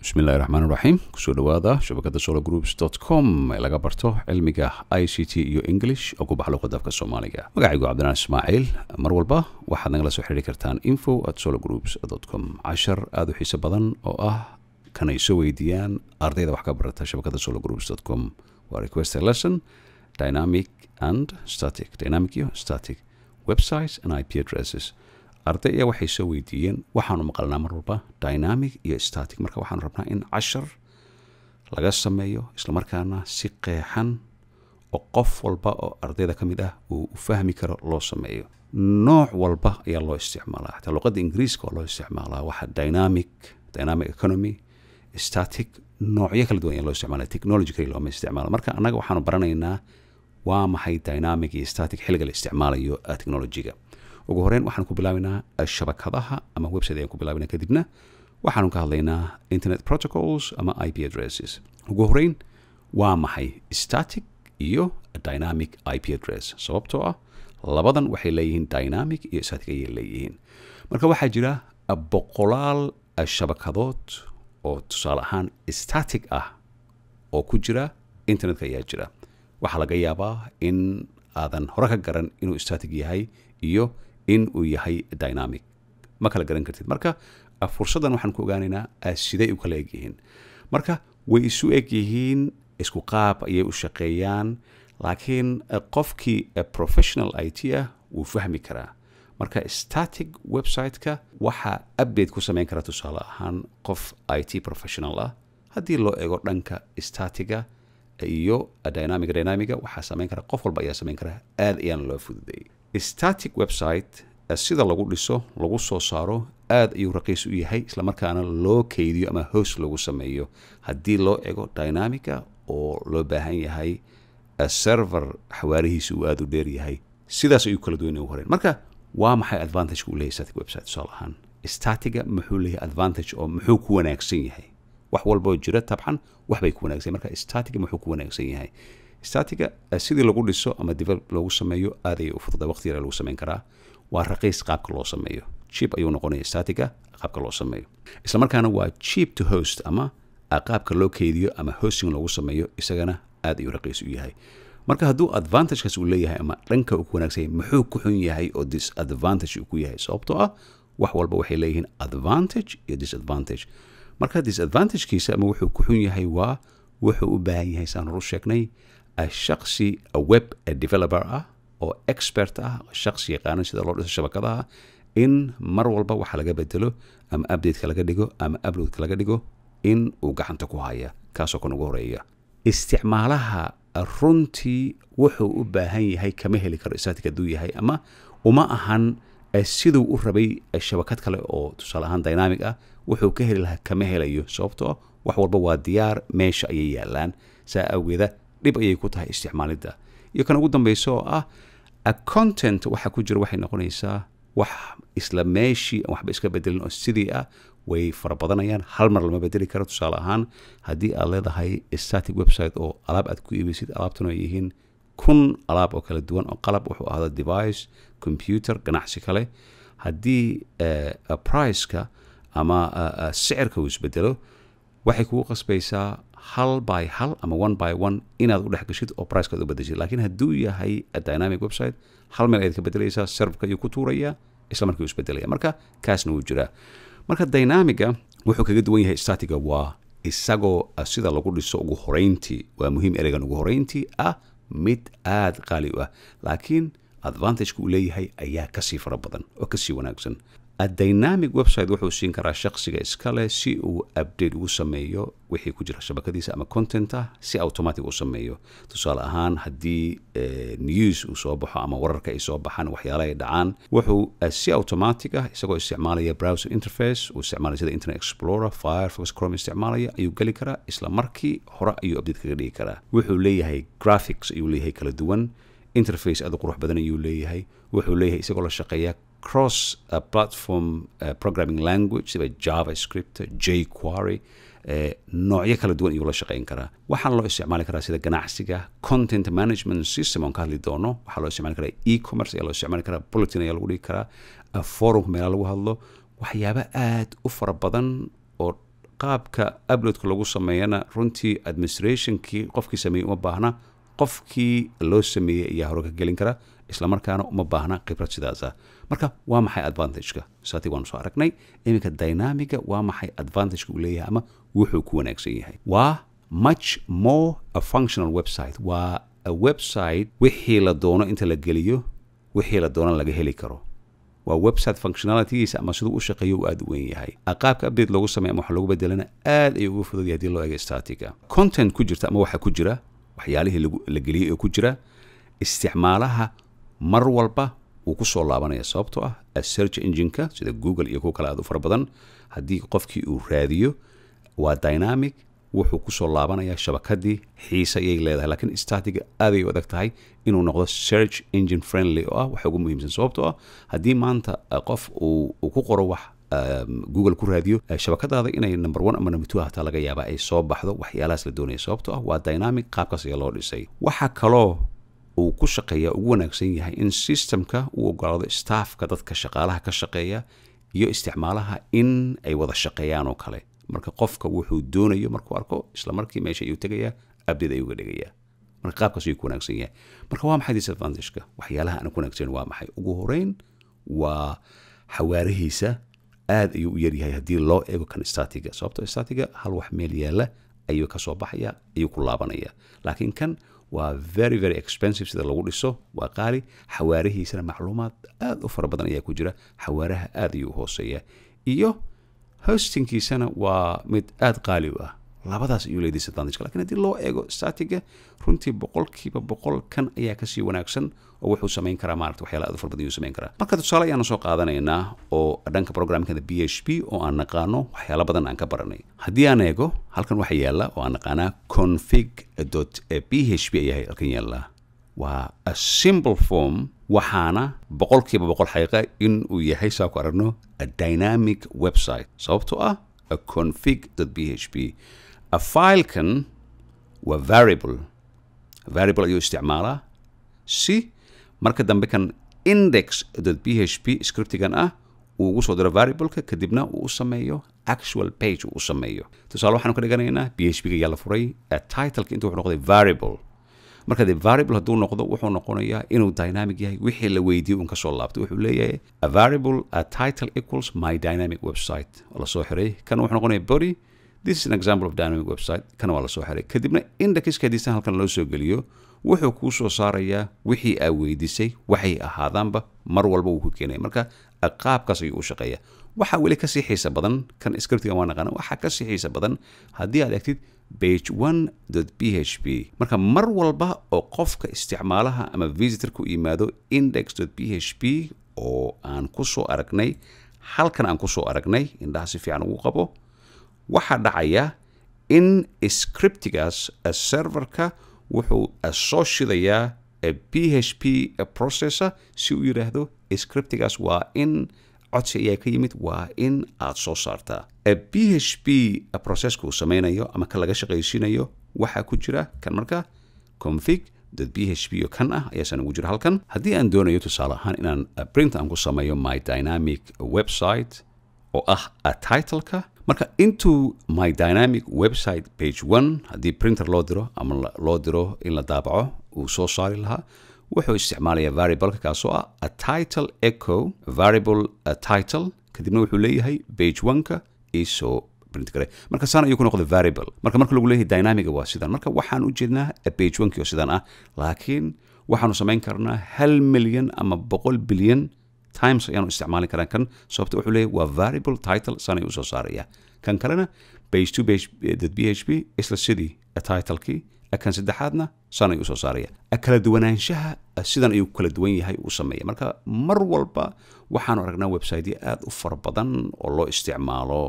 bismillahi raxmaan raxiim kusoo dhawaada shabakada solo groups com ee laga barto cilmiga i c t iyo english oo ku baxa luqada afka soomaaliga magacaygu cabdinaan ismaaciil mar walba waxaad nagala soo xiriiri kartaan info at solo groups com cashar aada u xiiso badan oo ah kanay soo weydiiyaan ardayda wax ka barata shabakada solo groups com waa request a lesson dynamic and static dynamic iyo static websites and ip addresses arday ayaa waxay soo weydiiyeen waxaanu maqalnaa mar walba dynamic iyo static marka waxaanu rabnaa in cashar laga sameeyo islamarkaana si qeexan oo qof walba oo ardayda ka mid ah uu u fahmi karo loo sameeyo nooc walba ayaa loo isticmaalaa xataa luqadda ingiriiska oo loo isticmaalaa waxa dynamic dynamic economy static noocyo kala duwan ayaa loo isticmaalaa technology kali looma isticmaalo marka annaga waxaanu baranaynaa waa maxay dynamic iyo static xilliga la isticmaalayo technologyga ugu horeyn waxaan ku bilaabaynaa shabakadaha ama website ayaan ku bilaabinaa kadibna waxaanu ka hadlaynaa internet protocols ama ip addresses ugu horeyn waa maxay static iyo dynamic ip address sababtoo ah labadan waxay leeyihiin dynamic iyo static ayay leeyihiin marka waxaa jira boqolaal shabakadood oo tusaale ahaan static ah oo ku jira internetka ayaa jira waxaa laga yaabaa in aadan hore ka garan inuu static yahay iyo in uu yahay dynamic ma kala garan kartid marka fursaddan waxaan ku ogaanaynaa siday u kala eg yihiin marka way isu eg yihiin isku qaab ayay u shaqeeyaan laakiin qofkii professional i t ah wuu fahmi karaa marka static website-ka waxaa update ku samayn kara tusaale ahaan qof i t professional ah haddii loo ego dhanka statiga iyo dynamic dynamiga waxaa samayn kara qof walba ayaa samayn kara aad ayaana loo fududeeyey static website sida lagu dhiso lagu soo saaro aad ayuu raqiis u yahay islamarkaana loo keydiyo ama host lagu sameeyo haddii loo ego dynamica oo loo baahan yahay server xawaarihiisa uu aada u dheer yahay sidaas ayuu kala duwan ugu horeen marka waa maxay advantageka uu leeyahy static website tusaale ahaan statiga muxuu leeyahay advantage oo muxuu ku wanaagsan yahay wax walboo jira tabcan waxbay ku wanaagsan marka statiga muxuu ku wanaagsan yahay statiga sidii lagu dhiso ama develop loogu sameeyo aad ayay u fududa waqti yara lagu samayn karaa waa raqiis qaabka loo sameeyo chip ayuu noqonaya statiga qaabka loo sameeyo islamarkaana waa cheap to host ama qaabka loo keydiyo ama hosting loogu sameeyo isagana aad ayuu raqiis u yahay marka hadduu advantagekaas uu leeyahay ama dhanka uu ku wanaagsan yahay muxuu ku xun yahay oo disadvantage uu ku yahay sababtoo ah wax walba waxay leeyihiin advantage iyo disadvantage marka disadvantagekiisa ama wuxuu ku xun yahay waa wuxuu u baahan yahay saan horu sheegnay shaksi web developer ah oo expert ah shaksi yaqaano sida loo dhiso shabakadaha in mar walba waxa laga bedelo ama updateka laga dhigo ama uploadka laga dhigo in uu gacanta ku haya kaasoo kan ugu horeeya isticmaalaha runtii wuxuu u baahan yahay kama heli karo static hadduu yahay ama uma ahan siduu u rabay shabakad kale oo tusaale ahaan dynamic ah wuxuu ka heli lahaa kama helayo sababtoo wax walba waa diyaar meesha ayay yaalaan saa awgeeda dhib ayay ku tahay isticmaalidda iyo kan ugu dambeysa oo ah content waxa ku jira waxay noqonaysaa wax isla meeshii aan waxba iska bedelin oo sidii ah way fara badanayaan hal mar lama bedeli karo tusaale ahaan haddii aad leedahay static website oo alaab aad ku iibaysid alaabtuna ay yihiin kun alaab oo kala duwan oo qalab wuxuu ahda device computer ganacsi kale haddii priceka ama sicirka uu isbedelo waxay kugu qasbaysaa hal by hal ama one by one inaad u dhex gashid oo pricekaad u bedeshid laakiin hadduu yahay dynamic website hal meel ayaad ka bedelaysaa serverka ayuu ku tuurayaa isla markii uu isbedelaya marka kaasna wuu jiraa marka dynamiga wuxuu kaga duwan yahay statiga waa isagoo sida lagu dhiso ugu horeyntii waa muhiim ereygan ugu horeyntii ah mid aada qaali u ah laakiin advantageka uu leeyahay ayaa kasii fara badan oo kasii wanaagsan dynamic website wuxuu siin karaa shaksiga iskale si uu update ugu sameeyo wixii ku jira shabakadiisa ama content ah si automatic u sameeyo tusaale ahaan haddii news uu soo baxo ama wararka ay soo baxaan waxyaala ay dhacaan wuxuu si automatic ah isagoo isticmaalaya browser interface uu isticmaalaya sida internet explorer firefox chrome isticmaalaya ayuu geli karaa isla markii hore ayuu update kaga dhigi karaa wuxuu leeyahay graphics ayuu leeyahay kala duwan interface aad u qurux badan ayuu leeyahay wuxuu leeyahay isagoo la shaqeeya cross uh, platform uh, programming language sida javascript jquary uh, noocyo kala duwan ayuu la shaqeyn karaa waxaa loo isticmaali karaa sida ganacsiga content management system oon ka hadli doono waxaa loo isticmaali karaa e-commerce ayaa loo isticmaali karaa bulletin ayaa lagu dhigi karaa forumka meelaa lagu hadlo waxyaabo aad u fara badan oo qaabka uploadka lagu sameeyana runtii administrationkii qofkii sameeyey uma baahna qofkii loo sameeyey ayaa hore ka gelin kara islamarkaana uma baahna khibrad sidaasa marka waa maxay advantageka saati waanu soo aragnay iminka dynamiga waa maxay advantageka uu leeyahay ama wuxuu ku wanaagsan yahay waa much more a functional website waa a website wixii la doono inta la geliyo wixii la doono laga heli karo waa website functionalitygiisa ama siduu u shaqeeyo uu aada u weyn yahay qaabka update loogu sameeya ama waxa loogu bedelana aad ayuu uga fudud yahay haddii loo eego statica content ku jirta ama waxa ku jira waxyaalihii la geliyey oo ku jira isticmaalaha mar walba wuu ku soo laabanaya sababtoo ah search engineka sida google iyo kuwa kale aad u fara badan haddii qofkii uu raadiyo waa dynamic wuxuu kusoo laabanaya shabakadii xiise ayay leedahay laakiin statiga aaday u adag tahay inuu noqdo search engine friendly oo ah waxa ugu muhiimsan sababtoo ah haddii maanta qof uu ku qoro wax google ku raadiyo shabakadaada inay number one ama number two hataa laga yaaba ay soo baxdo waxyaalahaas la doonaya sababtoo ah waa dynamic qaabkaas ayaa loo dhisay waxa kaloo uu ku shaqeeya ugu wanaagsan yahay in systemka uu ogolaado staffka dadka shaqaalaha ka shaqeeya iyo isticmaalaha in ay wada shaqeeyaan oo kale marka qofka wuxuu doonayo markuu arko isla markii meesha ayuu tegayaa abdid ayuu ga dhigayaa marka qaabkaas ayuu ku wanaagsan yahay marka waa maxay disadvantageka waxyaalaha aan ku wanaagsan waa maxay ugu horeyn waa xawaarihiisa aad ayuu u yaryahay haddii loo eego kan statiga sababto statiga hal wax meel yaalla ayuu kasoo baxaya ayuu ku laabanaya laakiin kan waa very very expensive sida lagu dhiso waa qaali xawaarihiisana macluumaad aad u fara badan ayaa ku jira xawaaraha aad ayuu u hooseeya iyo hostingkiisana waa mid aad qaali u ah labadaas ayuu leeyahay disadvantage lakin haddii loo eego statiga runtii boqolkiiba boqol kan ayaa kasii wanaagsan oo wuxuu samayn karaa maarata waxyaala aad u fara badan ayuu samayn karaa marka tusaale ayaanu soo qaadanaynaa oo dhanka programkada b h p oo aan naqaano waxyaala badan aan ka baranay haddii aan eego halkan waxa yaala oo aan naqaanaa config b h p ayaa halkan yaala waa a simple form waxaana boqolkiiba boqol xaqiiqa in uu yahay saa ku aragno a dynamic website sababtoo ah a config b h p a filekan waa variable variable ayuu isticmaalaa si marka dambe kan index b h p scriptigan ah uu ugu soo diro variableka kadibna uu u sameeyo actual page uu u sameeyo tusaale waxaanu ka dhiganaynaa b h p ga ayaa la furay titleka intuu wuxuu noqday variable marka de variable hadduu noqdo wuxuu noqonayaa inuu dynamic yahay wixii la weydiiyey uun kasoo laabtay wuxuu leeyahay a variable a title equals my dynamic website oo lasoo xiray kan wuxuu noqonaya body this is an example of dynamic website kana waa lasoo xiray kadibna indexka hadiisan halkan loo soo geliyo wuxuu kuu soo saarayaa wixii aa weydiisay waxay ahaadaanba mar walba wuu ku keenaya marka qaabkaas ayuu u shaqeeya waxaa weli kasii xiisa badan kan scriptigan waa naqaana waxaa kasii xiisa badan haddii aad egtid page one b h p marka mar walba oo qofka isticmaalaha ama visitorka u yimaado index b h p oo aan ku soo aragnay halkan aan ku soo aragnay indhaha si fiican ugu qabo waxaa dhacaya in scriptigaas serverka wuxuu soo shidayaa b h p processor si uu yidhaahdo scriptigaas waa in codsi ayaa ka yimid waa in aad soo saartaa b h p processka uu samaynayo ama ka laga shaqaysiinayo waxaa ku jira kan marka config dad b h p oo kan ah ayaasaan ugu jira halkan haddii aan doonayo tusaale ahaan inaan print aan ku sameeyo my dynamic website oo ah a titleka marka intuu my dynamic website page one haddii printer loo diro ama loo diro in la daabaco uu soo saari lahaa wuxuu isticmaalayaa variableka kaasoo ah a title echo variable a title kadibna wuxuu leeyahay page one-ka isoo print gare marka saan ayuu ku noqday variable marka marka lagu leeyahay dynamiga waa sidan marka waxaan u jeednaa page one-kii oo sidan ah laakiin waxaanu samayn karnaa hal milyan ama boqol bilyan times ayaanu isticmaali karaa kan sababta wuxuu leeyahay waa variable title saan ayuu usoo saaraya kan kalena page two page b h p isla sidii titlekii kan saddexaadna saan ayuu usoo saaraya kala duwanaanshaha sidan ayuu kala duwan yahay u sameeya marka mar walba waxaanu aragnaa websiteyo aad u fara badan oo loo isticmaalo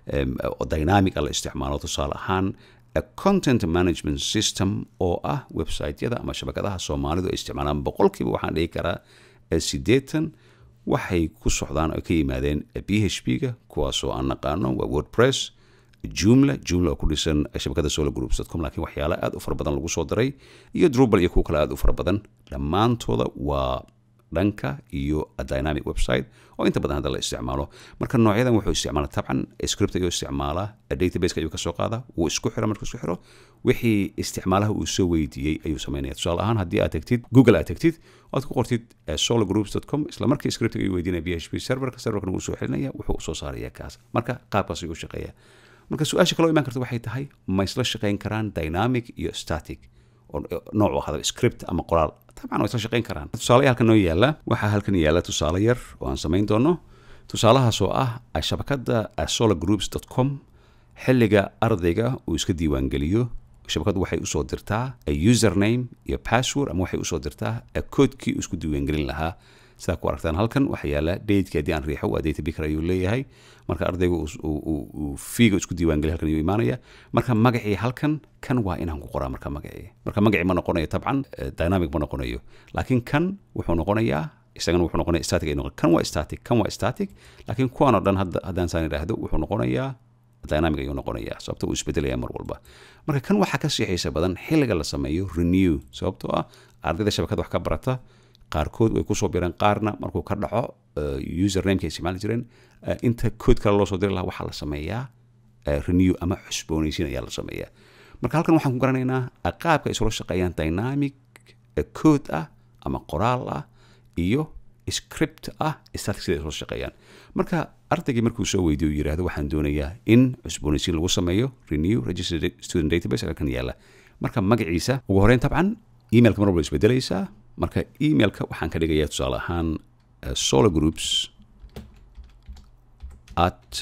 oo dynamica la isticmaalo tusaale ahaan content management system oo ah websiteyada ama shabakadaha soomaalidu ay isticmaalaan boqolkiiba waxaan dhihi karaa siddeetan waxay ku socdaan oo ka yimaadeen b h p ga kuwaasoo aan naqaano waa wordpress jumla jumla oo ku dhisan shabakada solo groups com lakiin waxyaala aad u fara badan lagu soo daray iyo drubal iyo kuwa kale aad u fara badan dhammaantooda waa dhanka iyo dynamic website oo inta badan hadda la isticmaalo marka noocyadan wuxuu isticmaala tabcan script ayuu isticmaalaa databaseka ayuu kasoo qaadaa wuu isku xira markuu isku xiro wixii isticmaalaha uu soo weydiiyey ayuu samaynaya tusaale ahaan haddii aad tagtid google aad tagtid oad ku qortid sologroups.com isla markii scriptiga ayuu weydiinaya p h p serverka serverkana wuu soo xelinaya wuxuu usoo saaraya kaas marka qaabkaas ayuu shaqeeya marka su-aasha kaloo imaan karta waxay tahay ma isla shaqayn karaan dynamic iyo static oo nooc u ahada script ama qoraal tabcan waa isla shaqayn karaan tusaale halkan noo yaala waxaa halkan yaala tusaale yar oo aan samayn doono tusaalahaas oo ah shabakadda sologroups.com xilliga ardayga uu iska diiwaangeliyo shabakaddu waxay usoo dirtaa username iyo password ama waxay usoo dirtaa koodkii uu isku diiwaangelin lahaa sidaa ku aragtaan halkan waxaa yaala dateki haddii aan riixo waa data bicker ayuu leeyahay marka ardayga uu fiiga isku diiwaangeliy halkan ayuu imaanaya marka magacii halkan kan waa inaan ku qoraa marka magacii marka magacii ma noqonayo tabcan dynamic ma noqonayo laakiin kan wuxuu noqonayaa isagana wuxuu noqonaya static ay noqon kan waa static kan waa static laakiin kuwan oo dhan hadda haddaan saan idhaahdo wuxuu noqonayaa dynamic ayuu noqonayaa sababto uu isbedelaya mar walba marka kan waxaa ka siixaysa badan xilliga la sameeyo renew sababtoo ah ardayda shabakada wax ka barata qaarkood way kusoo bireen qaarna markuu ka dhaco usernameka ay isticmaali jireen inta kood kale loo soo diri lahaa waxaa la sameeyaa renew ama xusboonaysiin ayaa la sameeyaa marka halkan waxaan ku garanaynaa qaabka ay isula shaqeeyaan dynamic code ah ama qoraal ah iyo script ah static sida ay isula shaqeeyaan marka ardaygii markuu soo weydiyo yidhaahdo waxaan doonayaa in cusboonaysiin lagu sameeyo renew registered student database halkan yaala marka magaciisa ugu horeyn tabcan emailka mar walba isbedelaysaa marka emailka waxaan ka dhigayaa tusaale ahaan solo groups at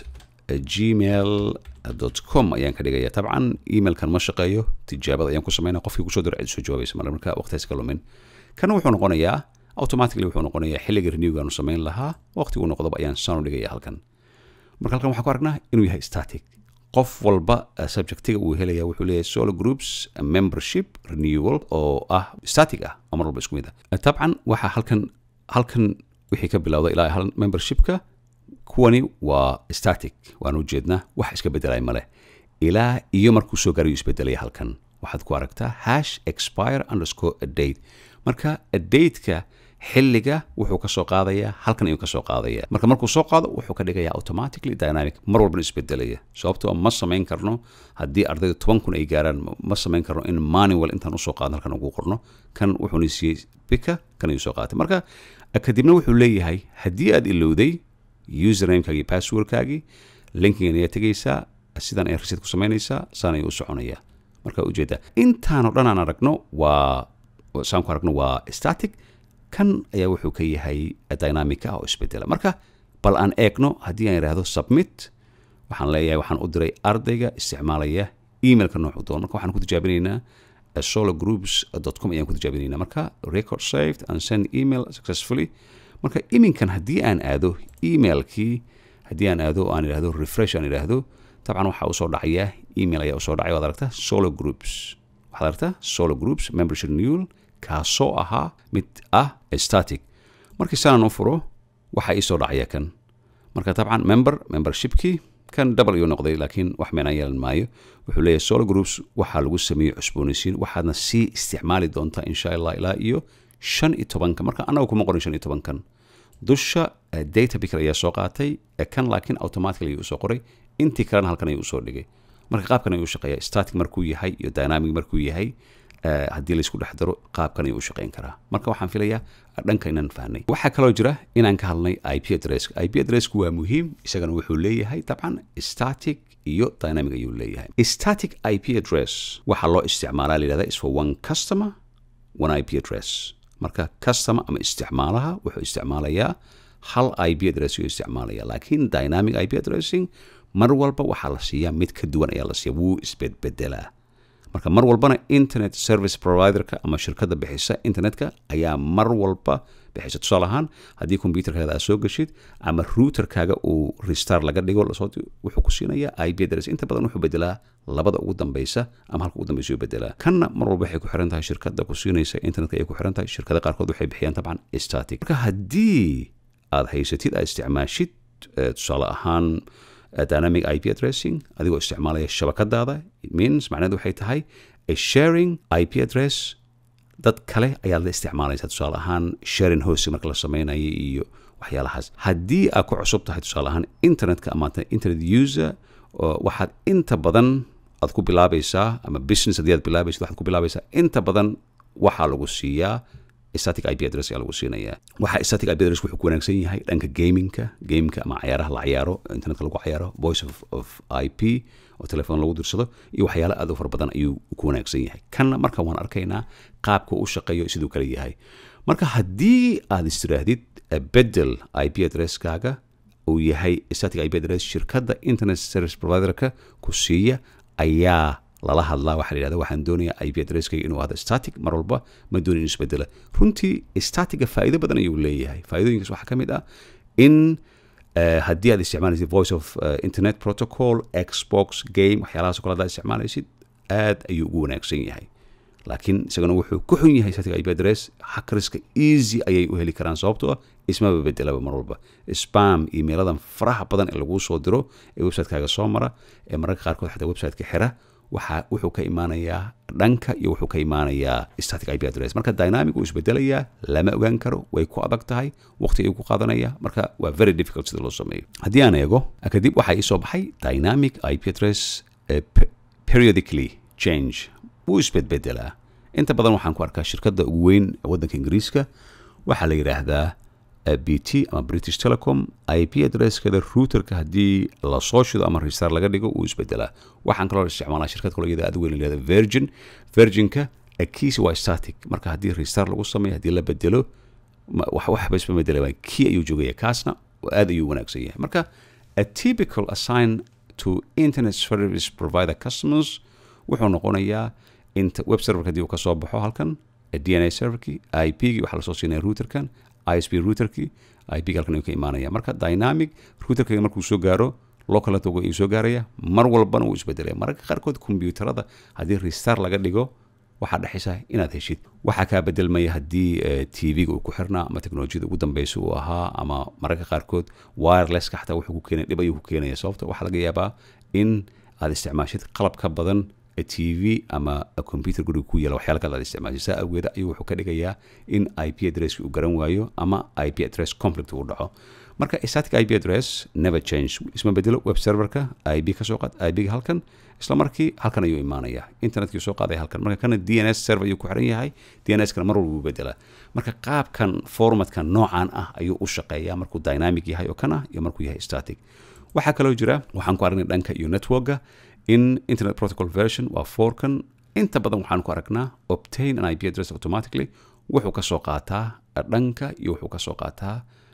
gmail com ayaan ka dhigayaa tabcan emailkan ma shaqeeyo tijaabada ayaan ku sameynaya qofkii kusoo diro cid soo jawaabaysa male marka waqtigaas ka lumin kana wuxuu noqonayaa automatically wuxuu noqonayaa xilliga renewgaanu samayn lahaa waqtigu noqdoba ayaan saan u dhigaya halkan marka halkan waxaan ku aragnaa inuu yahay static qof walba subjectiga uu helaya wuxuu leeyahay solo groups membership renewal oo ah static ah oo mar walba isku mid ah tabcan waxaa halkan halkan wixii ka bilowda ilaa hal membershipka kuwani waa static waan ujeednaa wax iska bedelay male ilaa iyo markuu soo gaarayu isbedelaya halkan waxaad ku aragtaa hash expire underscore a date marka dateka xilliga wuxuu kasoo qaadayaa halkan ayuu kasoo qaadaya marka markuu soo qaado wuxuu ka dhigaya automatically dynamic mar walbana isbedelaya sababtoo ma samayn karno haddii ardayda toban kun ay gaaraan ma samayn karno in manual intaan usoo qaadno halkan ugu qorno kan wuxuuna siiyey bika kan ayuu soo qaatay marka kadibna wuxuu leeyahay haddii aad ilowday usernamekaagii passwordkaagii linkigan ayaa tegaysaa sidan ayaa reset ku samaynaysaa saan ayuu u soconaya marka ujeeda intaanoo dhan aan aragno waa saan ku aragno waa static kan ayaa wuxuu ka yahay dynamic ah oo isbedela marka bal aan eegno haddii aan idhaahdo submit waxaan leeyahay waxaan u diray ardayga isticmaalaya emailka noocu doon marka waxaan ku tijaabinaynaa sologroups.com ayaan ku tijaabinaynaa marka record saved and send email successfully marka iminkan haddii aan aado emailkii haddii aan aado aan idhaahdo refresh aan idhaahdo dabcan waxaa usoo dhacaya email ayaa usoo dhacay waad aragtaa solo groups waxaad aragtaa solo groups membership renewal kaasoo ahaa mid ah static markii sanaan u furo waxaa iisoo dhacaya kan marka dabcan member membershipkii kan double ayuu noqday laakiin wax meenaan yeelan maayo wuxuu leeyahay solo groups waxaa lagu sameeyey cusboonaysiin waxaadna sii isticmaali doontaa insha allah ilaa iyo shan iyo tobanka marka annaga kuma qorin shan iyo tobankan dusha data picker ayaa soo qaatay kan laakiin automatically ayuu usoo qoray intii kalena halkan ayuu usoo dhigay marka qaabkan ayuu u shaqeeya static markuu yahay iyo dynamic markuu yahay haddii laysku dhex daro qaabkan ayuu u shaqeyn karaa marka waxaan filayaa dhanka inaan fahnay waxaa kaloo jira inaan ka hadlnay ip address ip addressku waa muhiim isagana wuxuu leeyahay dabcan static iyo dynamic ayuu leeyahay static ip address waxaa loo isticmaalaa layihahda is for one customer one ip address marka customer ama isticmaalaha wuxuu isticmaalayaa hal ip address ayuu isticmaalaya laakiin dynamic ip addressing mar walba waxaa la siiyaa mid ka duwan ayaa la siiya wuu isbedbedelaa marka mar walbana internet service providerka ama shirkadda bixisa internetka ayaa mar walba bixisa tusaale ahaan haddii computerkaada aad soo gashid ama routerkaaga uu restar laga dhigo wuxuu ku siinaya ip address inta badan wuxuu bedelaa labada ugu dambeysa ama halka ugu dambeysa u bedelaa kanna mar walba waxay ku xiran tahay shirkadda ku siinaysa internetka ay ku xiran tahay shirkada qaarkood waxay bixiyaan tabcan static marka haddii aad haysatid aad isticmaashid tusaale ahaan dynamic ip addressing adigoo isticmaalaya shabakadaada it means macnaheedu waxay tahay a sharing ip address dad kale ayaad la isticmaalaysaa tusaale ahaan sharing hosting marka la samaynayo iyo waxyaalahaas haddii aad ku cusub tahay tusaale ahaan internetka ama internet user waxaad inta badan aad ku bilaabaysaa ama business haddii aad bilaabaysid waxaad ku bilaabaysaa inta badan waxaa lagu siiyaa static ip address ayaa lagu siinayaa waxa static ip address wuxuu ku wanaagsan yahay dhanka gamingka gamingka ama cayaaraha la cayaaro internetka lagu cayaaro voice of, of ip oo telefoon lagu dirsado iyo waxyaalo aad u fara badan ayuu ku wanaagsan yahay kanna marka waan arkaynaa qaabka u shaqeeyo siduu kale yahay marka haddii aad istiraahdid bedel ip addresskaaga uu yahay static ip address shirkadda internet service providerka ku siiya ayaa lala hadlaa waxaa la yidhahda waxaan doonayaa ip addresskayga inuu ahdo static mar walba ma doonin inuu isbedela runtii statiga faa'iido badan ayuu leeyahay faa'iidooyinkaas waxaa ka mid ah in haddii aad isticmaalaysid voice of internet protocol xbox game waxyaalahaas o kale hadaad isticmaalaysid aad ayuu ugu wanaagsan yahay laakiin isagana wuxuu ku xun yahay static ip address hackerska easy ayay u heli karaan sababtoo ah ismaba bedelaba mar walba spam emailadan faraha badan ee laguu soo diro ee websitekaaga soo mara ee mararka qaarkood xataa websiteka xira waxa wuxuu ka imaanayaa dhanka iyo wuxuu ka imaanayaa static ip address marka dynamic wuu isbedelayaa lama ogaan karo way ku adag tahay waqti ayuu ku qaadanaya marka waa very difficult sida loo sameeyo haddii aan eego kadib waxaa ii soo baxay dynamic ip address periodically change wuu isbedbedelaa inta badan waxaan ku arkaa shirkadda ugu weyn waddanka ingiriiska waxaa la yidhaahdaa b t ama british telecom ip addresskada routerka haddii lasoo shido ama restar laga dhigo wuu isbedelaa waxaan kaloo isticmaalaa shirkad kaloo iyada aad weyn layihahda virgin virginka kiisi waa static marka haddii restar lagu sameeyo haddii la bedelo waxba isma bedela kii ayuu joogaya kaasna aad ayuu wanaagsan yahay marka a typical assign to internet service provider customers wuxuu noqonayaa web serverka haddii uu ka soo baxo halkan dna serverkii ip-gii waxaa lasoo siinaya routerkan isp routerkii ip halkan ayuu ka imaanaya marka dynamic routerkayga markuu soo gaaro local network ayuu soo gaaraya mar walbana wuu isbedelaya mararka qaarkood kombiyuutarada haddii restar laga dhigo waxaa dhexaysa inaad heshid waxaa kaa bedelmaya haddii tv-ga uu ku xirnaa ama teknolojiyada ugu dambeysa uu ahaa ama mararka qaarkood wirelesska xataa wuxuu ku keenaya dhib ayuu ku keenaya sababta waxaa laga yaabaa in aad isticmaashid qalab ka badan t v ama computer guriga ku yaala waxyaala kale aad isticmaashay saa awgeeda ayuu wuxuu ka dhigayaa in ip addresski uu garan waayo ama ip address conflict uu dhaco marka static ip address never change isma bedelo web serverka ip ka soo qaad ip-ga halkan isla markii halkan ayuu imaanaya internetkii soo qaaday halkan marka kana d n s server ayuu ku xiran yahay d n s kana mar walba wuu bedelaa marka qaabkan formatka noocan ah ayuu u shaqeeyaa markuu dynamic yahay oo kan ah iyo markuu yahay static waxaa kaloo jira waxaan ku aragnay dhanka iyo networka in internet protocol version waa forkan inta badan waxaan ku aragnaa obtain an ip address automatically wuxuu ka soo qaataa dhanka iyo wuxuu ka soo qaataa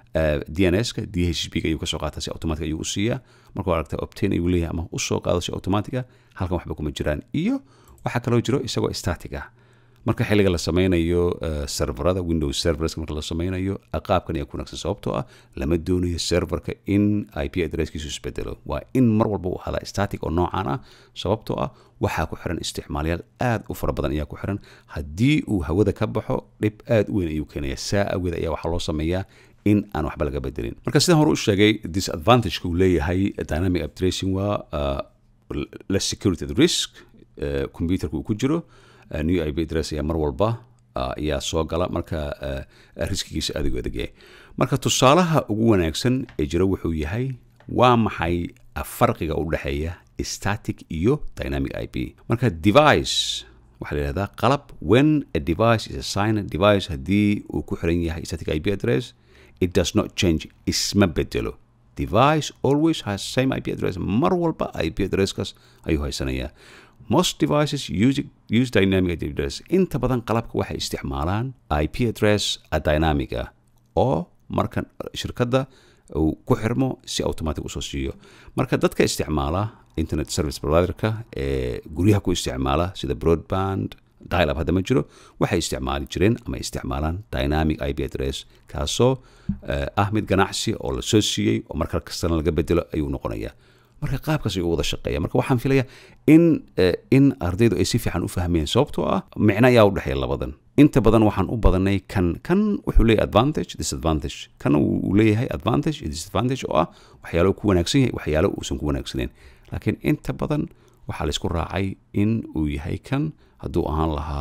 dns-ka dhb ayuu kasoo qaataa si automatic ayuu u siiyaa markuu aragta obtain ayuu leeyahay ama usoo qaado si automatic ah halkan waxba kuma jiraan iyo waxaa kaloo jiro isagoo static ah marka xilliga la sameynayo serverada windows servers marka la sameynayo qaabkan ayaa ku wanaagsan sababtoo ah lama doonayo serverka in ip addresskiisu isbedelo waa in mar walba uu ahadaa static oo noocan ah sababtoo ah waxaa ku xiran isticmaalyaal aad u fara badan ayaa ku xiran haddii uu hawada ka baxo dhib aad u weyn ayuu keenaya saa awgeed ayaa waxaa loo sameeyaa in aan waxba laga bedelin marka sidaan hore u sheegay disadvantageka uu leeyahay dynamic uptracing waa less security at risk computerka uu ku jiro new ip address ayaa mar walba ayaa soo gala marka riskigiisa aad ugu adagyahay marka tusaalaha ugu wanaagsan ee jira wuxuu yahay waa maxay farqiga u dhexeeya static iyo dynamic ip marka device waxaa la yihahdaa qalab when a device is assigned device haddii uu ku xiran yahay static ip address it does not change isma bedelo device always has same ip address mar walba ip addresskaas ayuu haysanayaa most devices use, use dynamic ip address inta badan qalabka waxay isticmaalaan ip address dynamic ah oo marka shirkadda uu ku xirmo si automatic usoo siiyo marka dadka isticmaala internet service providerka ee guryaha ku isticmaala sida broadband dialab hadda ma jiro waxay isticmaali jireen ama isticmaalaan dynamic ip address kaasoo ah mid ganacsi oo la soo siiyey oo marka kastana laga bedelo ayuu noqonayaa marka qaabkaas ayuu wada shaqeeya marka waxaan filayaa in in ardaydu ay si fiican u fahmeen sababtoo ah micno ayaa u dhexeeya labadan inta badan waxaan u badanay kan kan wuxuu leeyahay advantage disadvantage kan uu leeyahay advantage iyo disadvantage oo ah waxyaalo ku wanaagsan yahay waxyaalo uusan ku wanaagsaneyn laakiin inta badan waxaa laysku raacay in uu yahay kan hadduu ahaan lahaa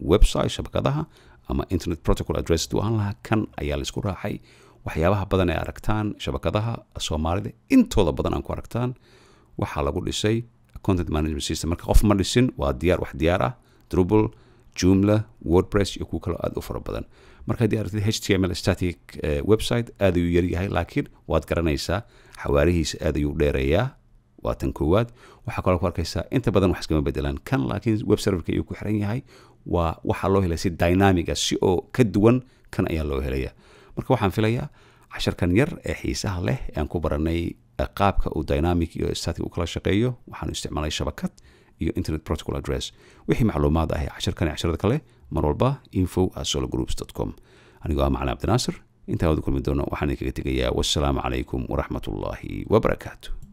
website shabakadaha ama internet protocol address du ahaan lahaa kan ayaa laisku raacay waxyaabaha badan ee aragtaan shabakadaha soomaalida intooda badan aan ku aragtaan waxaa lagu dhisay content management system marka qof ma dhisin waa diyaar wax diyaar ah drupal joomla wordpress iyo kuwa kaloo aad u fara badan marka haddii aragtid h t m l static website aad ayuu yaryahay laakiin waad garanaysaa xawaarihiisa aad ayuu dheereeyaa waa tan koowaad waxaa kaloo ku arkaysaa inta badan wax iskama bedelaan kan laakiin web serverka ayuu ku xiran yahay waa waxaa loo helaya si dynamiga si oo ka duwan kan ayaa loo helaya marka waxaan filayaa casharkan yar ee xiisaha leh ee aan ku baranay qaabka uu dynamic iyo static u kala shaqeeyo waxaanu isticmaalay shabakad iyo internet protocol address wixii macluumaad ah ee casharkan iyo casharada kale mar walba info at sologroups com anigoo ah macalin cabdinaasir intaan wada kulmi doono waxaan idinkaga tegayaa wassalaamu calaykum waraxmat ullaahi wabarakaatu